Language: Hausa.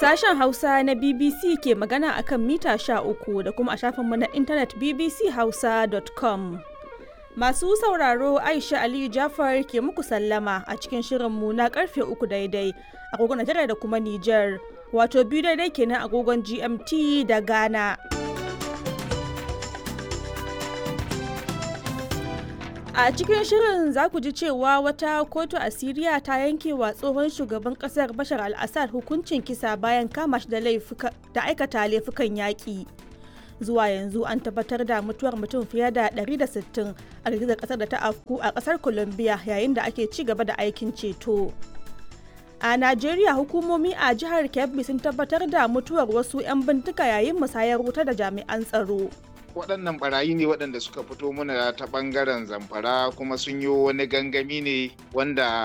Sashen Hausa na BBC ke magana akan mita uku da kuma a shafinmu na intanet bbchausa.com. Masu sauraro Aisha Aliyu Jafar ke muku sallama a cikin shirinmu na karfe uku daidai agogon Najeriya da kuma Nijar, wato biyu daidai kenan agogon GMT da Ghana. A cikin shirin za ku ji cewa wata kotu a Siriya ta yanke wa tsohon shugaban kasar Bashar al-Assad hukuncin kisa bayan kama shi da aikata laifukan yaƙi. Zuwa yanzu an tabbatar da mutuwar mutum fiye da 160 a girgizar kasar da ta afku a kasar Colombia yayin da ake ci gaba da aikin ceto. A Najeriya hukumomi a jihar Kebbi sun tabbatar da mutuwar wasu 'yan bintika yayin musayar wuta da jami'an tsaro. waɗannan barayi ne waɗanda suka fito mana ta ɓangaren zamfara kuma sun yi wani gangami ne wanda